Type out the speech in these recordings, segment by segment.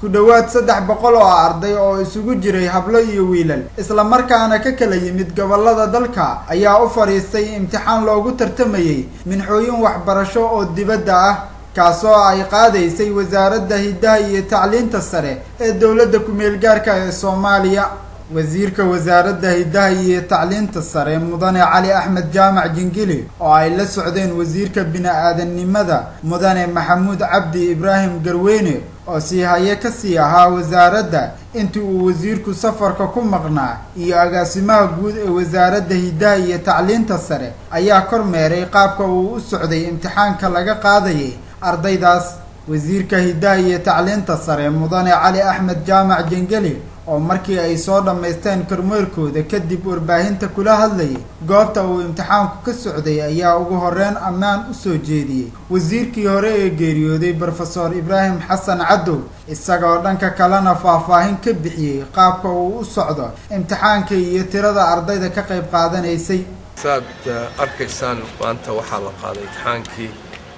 ku dhowaad saddex boqol oo arday oo isugu jiray hablo iyo wiilal islamarkaana ka kala yimid gobolada dalka ayaa u fadhiistay imtixaan loogu tartamayey minxooyin waxbarasho oo dibadda ah kaasoo ay qaadaysay wasaaradda hiddaha iyo tacliinta sare ee dowladda ku-meel gaarka ee soomaaliya wasiirka wasaaradda hiddaha iyo tacliinta sare mudane cali axmed jaamac jingili oo ay la socdeen wasiirka bini-aadannimada mudane maxamuud cabdi ibraahim garweyne oo sii haye kasii ahaa wasaaradda intii uu wasiirku safarka ku maqnaa iyo agaasimaha guud ee wasaaradda hiddaha iyo tacliinta sare ayaa kormeeray qaabka uu u socday imtixaanka laga qaadayay ardaydaas wasiirka hiddaha iyo tacliinta sare mudane cali axmed jaamac jingeli oo markii ay soo dhammaysteen kormeerkooda kadib warbaahinta kula hadlayay goobta uu imtixaanku ka socday ayaa ugu horeyn ammaan u soo jeediyey wasiirkii hore ee geeriyooday brofesor ibraahim xasan cadow isagoo dhanka kalena faahfaahin ka bixiyey qaabka uu u socdo imtixaanka iyo tirada ardayda ka qayb qaadanaysay saad arkaysaan maanta waxaa la qaaday imtixaankii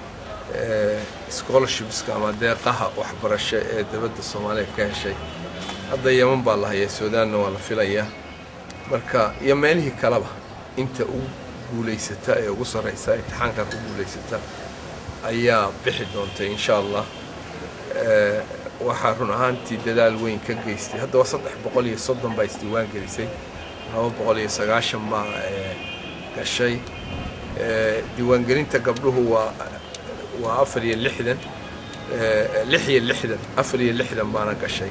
scholarshipska ama deeqaha waxbarasho ee dowladda soomaaliya ka heshay hadda yeman baa la hayaa suudaanna waa la filayaa marka iyo meelihii kaleba inta ugu guulaysata ee ugu sarraysa imtixaankaa ku guulaysata ayaa bixi doonta insha allah waxaa run ahaantii dadaal weyn ka geystay hadda waa saddex boqol iyo soddon baa isdiiwaan gelisay laba boqol iyo sagaashan baa gashay diiwaangelinta gabdhuhu waa waa afar iyo lixdan lix iyo lixdan afar iyo lixdan baana gashay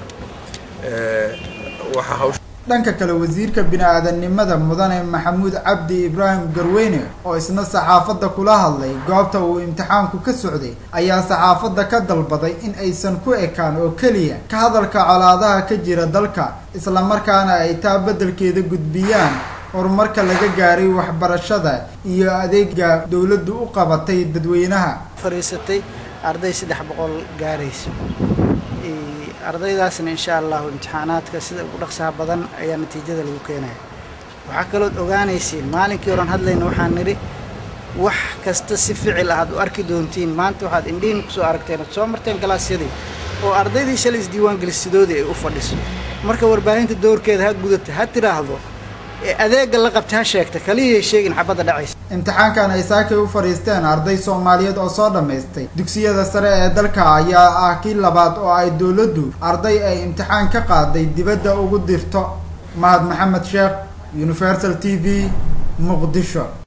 waxaa hawsha dhanka kale wasiirka bini-aadannimada mudane maxamuud cabdi ibraahim garweyne oo isna saxaafadda kula hadlay goobta uu imtixaanku ka socday ayaa saxaafadda ka dalbaday in aysan ku ekaan oo keliya ka hadalka colaadaha ka jira dalka islamarkaana ay taa beddelkeeda gudbiyaan horumarka laga gaaray waxbarashada iyo adeega dowladdu u qabatay dadweynaha fariisatay arday saddex boqol gaaraysa ardaydaasna insha allahu imtixaanaadka sida ugu dhaqsaha badan ayaa natiijada lagu keenaya waxaa kalood ogaanaysiin maalinkii horan hadlayna waxaan nidhi wax kasta si ficil ah aad u arki doontiin maanta waxaad indhihiin kusoo aragteen ad soo marteen galaasyadii oo ardaydii shalay isdiiwaangelisadoodii ay u fadhiso marka warbaahinta doorkeeda ha gudata ha tiraahdo adeega la qabta ha sheegta kaliyay sheegin xabadda dhacaysa imtixaankan ay saakay u fadhiisteen arday soomaaliyeed oo soo dhammaystay dugsiyada sare ee dalka ayaa ah kii labaad oo ay dowladdu arday ay imtixaan ka qaaday dibadda ugu dirto mahad maxamed sheekh universal t v muqdisho